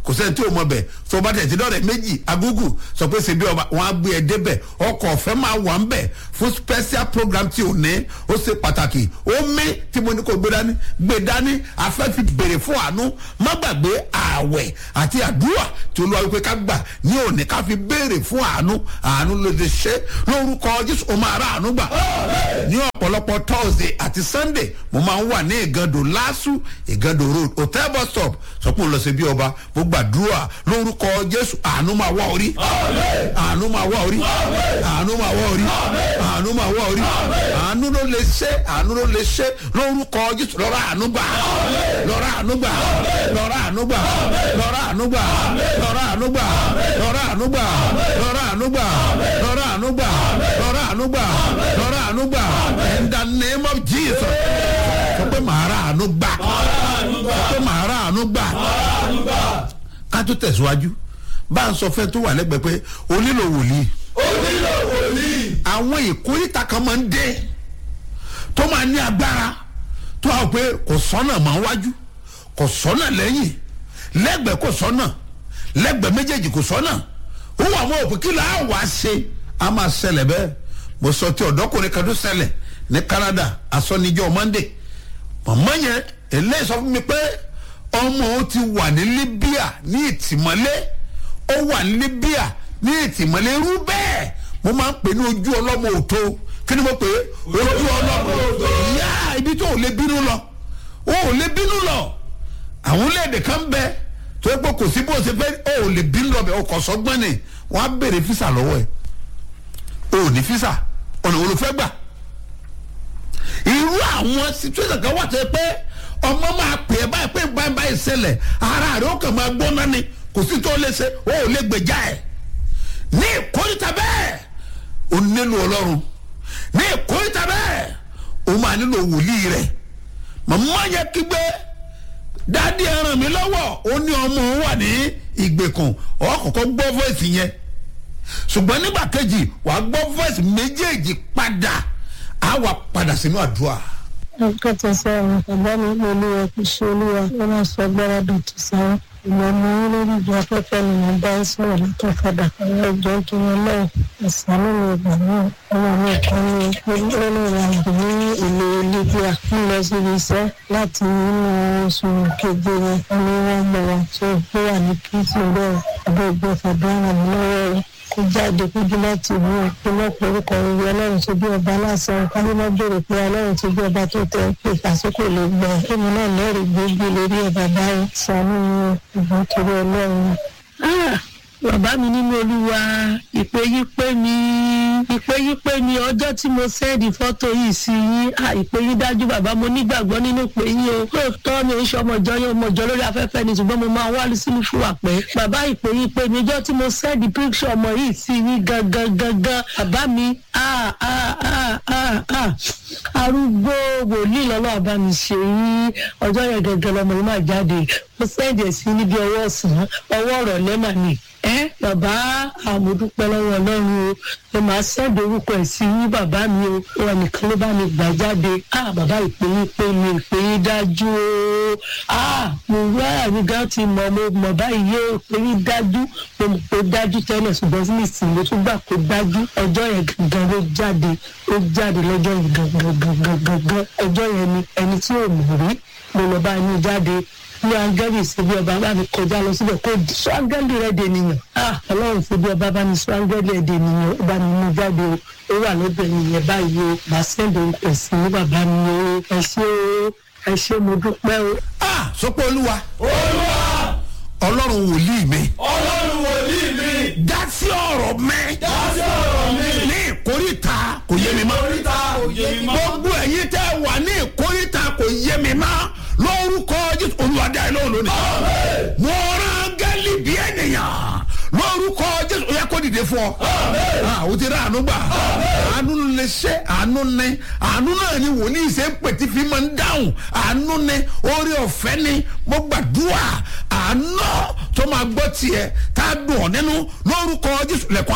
kò sẹ́ni tí o mọ̀ bẹ̀ tó o bá tẹ̀ tí lọ́rẹ̀ méjì agúgù sọ pé ṣe bí ọba wọn á gbé ẹ débẹ̀ ọkọ̀ ọ̀fẹ́ máa wà ń bẹ̀ fún special program tí o ní ó ṣe pàtàkì ó mí tí mo ní kó gbé dání gbé dání afẹ́ fi béèrè fún àánú má gbàgbé ààwẹ̀ àti àdúrà tí olúwa wípé ká gbà ní òní ká fi béèrè fún àánú àánú ló ti ṣe lórúkọ jésù ó máa rà àánú gbà ní ọ̀pọ̀lọpọ̀ thursday àti sunday mo máa ń wà ní ìgàndò lásù ìgàndò road hotel bus stop sọ pé òun lọ sí bí ọba mo gbàdúrà lórúkọ jésù àánú máa wá orí àánú máa wá orí àánú máa wá orí àánú máa wá orí àánú ló lè ṣe àánú ló lè ṣe lórúkọ jésù lọ́rọ̀ àánú gbà lọ́rọ̀ àánú gbà lọ́rọ̀ àánú gbà lọ́rọ̀ àánú gbà lọ́rọ̀ àánú gbà lọ́rọ̀ àánú gbà lọ́rọ̀ àánú gbà lọ́rọ̀ àánú gbà lọ́rọ̀ àánú gbà lọ́rọ̀ àánú gbà in the name of jesus sọ pé màá rà àánú gbà sọ pé màá rà àánú gbà ká tó tẹ̀síwájú bá ń sọ fẹ́ tó wà lẹ́gbẹ̀ẹ́ pé o nílò wòlíì ó nílò wòlíì. àwọn ìkórìtà kan máa ń dé tó máa ní agbára tó a pé kò sọ́nà máa wájú kò sọ́nà lẹ́yìn lẹ́gbẹ̀ẹ́ kò sọ́nà lẹ́gbẹ̀ẹ́ méjèèjì kò sọ́nà ó wà mọ́ òpin kí là á wá ṣe a máa ṣẹlẹ̀ bẹ́ẹ̀ mo sọ ti ọ̀dọ́kùnrin kan tó ṣẹlẹ̀ ní canada asọ́nijọ́ monday màmá yẹn eléyìí sọ fún mi pé ọmọ òun ti wà ní libya ní ìtìmọ́lé ó wà ní libya ní ìtìmọ́lé irú bẹ́ẹ̀ mo máa ń pè ní ojú ọlọ́mọ òtó kí ni mo pè é ojú ọlọ́mọ òtó yá ibi tó ò lè bínú lọ ó ò lè bínú lọ àwọn orílẹ̀-èdè kan bẹ tó yẹ pé kò sí bó ṣe fẹ́ ó ò lè bínú lọ bẹ ọkọ̀ sọ́gbọ́n ni wọ́n á béèrè físà lọ́wọ́ ẹ̀ o ò ní físà ọ̀nà wo ló fẹ́ gbà irú àwọn situation kan wà tó yẹ pé ọmọ máa pè é báyìí pé báyìí báyìí ṣẹlẹ̀ ara rẹ̀ ó kàn máa gbóná ni kò sí tó lè ṣe ó ò lè gbèjà ẹ̀ ní ìkórìtà bẹ́ẹ̀ o nílò ọlọ́run ní ìkórìtà bẹ́ẹ̀ o máa nílò wòlíì rẹ̀ màmá yẹ kígbe dáàdi ẹ ràn mí lọ́wọ́ ó ní ọmọ òun wà ní ìgbèkùn ọkọ̀ọ̀kọ̀ gbọ́ voice yẹn ṣùgbọ́n nígbà kejì wàá gbọ́ voice méjèèjì padà á wà padà sínú àdúrà. akẹ́tọ̀ sọ̀rọ̀ bàbá mi ní olúwa kò ṣe olúwa ó máa sọ agbára dọ̀tí sáwọn ìmọ̀ ọmọ yín lórí ìjọ afẹ́fẹ́ ni mo bá ń sọ̀rọ̀ látọ̀ padà àwọn ìjọ kí wọn náà ìsàlù mi ìgbà náà ọmọ mi kan ní olórí àjò ní ìlú libya ń lọ síbi iṣẹ́ láti inú oṣù keje yẹn wọn ni wọn gbọ́ wa tó ó wà ní kìtì bẹ́ẹ̀ ọdún ìgbẹ́fẹ̀ bá ràn mí lọ́wọ́ rẹ̀ kó jáde kójú láti ìlú ìpínlẹ̀ orúkọ ìwé ọlọ́run tó bí ọba lásán kálímọ́ béèrè pé ọlọ́run tó bí ọba tó tẹ pé àsìkò lè gbọ́ èmi náà lẹ́rìí gbogbo lórí ọba báyìí sànú ìbọn torí ọlọ́run. bàbá mi nínú olúwa ìpè yí pé mi ìpè yí pé mi ọjọ́ tí mo sẹ́ẹ̀dì fọ́tò yìí sí yín ìpè yí dájú bàbá mo nígbàgbọ́ nínú pé yín o lóòótọ́ mi ò ń ṣe ọmọjọ́ yín ọmọjọ́ lórí afẹ́fẹ́ ni ṣùgbọ́n mo máa wá sínú fún àpẹ́ bàbá ìpè yí pé mi ọjọ́ tí mo sẹ́ẹ̀dì píkṣọ̀ ọmọ yìí sí yín gangan gangan bàbá mi arúgbó wòlíì lọ́lọ́ àbá mi ṣe yín ọjọ́ yẹn gangan lọmọ yìí máa jáde mo sẹ́ẹ̀dì ẹ̀ sí níbi ọwọ́ ọ̀sán ọwọ́ ọ̀rọ̀ lẹ́mà ni ẹ bàbá àmọdúpẹ́ lọ́wọ́ Ọlọ́run o ẹ máa sẹẹdì orúkọ ẹ sí yín bàbá mi o wọn nìkan ló bá mi gbà jáde ah bàbá ìpéyín pé mi ìpéyín dájú o ah mo wá àyíká ti mọ mo mọ báyìí yé ìpéyín dájú mo mọ pé dájú tẹ́lẹ̀ ṣùgbọ́n sí ìsìn mo tún gbà pé dájú ọjọ́ yẹn gangan ló jáde ó jáde lọ́jọ́ yẹn gangan gangan gangan ọjọ́ yẹn ni ẹni tí ò mọ̀ rí mo lọ bá yín jáde ní angẹ́lì síbi ọba bá mi kọjá lọ síbẹ̀ kó sọ angẹ́lì rẹ̀ dè nìyàn ọlọ́run síbi ọba bá mi sọ angẹ́lì rẹ̀ dè nìyàn ó bá mi mú jáde o ó wà lọ́dọ̀ nìyẹn báyìí o bá sẹ́ndì ẹ̀sìn ní bàbá mi o ẹ ṣé o ẹ ṣé mo dúpẹ́ o. ah sọpọ olúwa olúwa ọlọ́run wòlíì mi ọlọ́run wòlíì mi dá sí ọ̀rọ̀ mi dá sí ọ̀rọ̀ mi ní ìkórìtà kò yé mi mọ́ oríta òye mi mọ́. gbogbo ẹ̀yin tẹ́ wà ní ìkórìtà kò yé mi mọ́ lórúkọ jésù olùwàdí àìlọ́ lónìí mo rán gẹ́lì bí ènìyàn lórúkọ jésù ó yẹ kó dìde fún ọ Ah, o ti rà àánú gbà àánú lè ṣe àánú ní àánú náà ni wòlíì ṣe ń pètí fi máa ń dáhùn àánú ní orí ọ̀fẹ́ ni mo gbàdúrà àánú tó máa gbọ́ tiẹ̀ tá a dùn ọ́ nínú lórúkọ jésù lẹ́kọ̀ọ́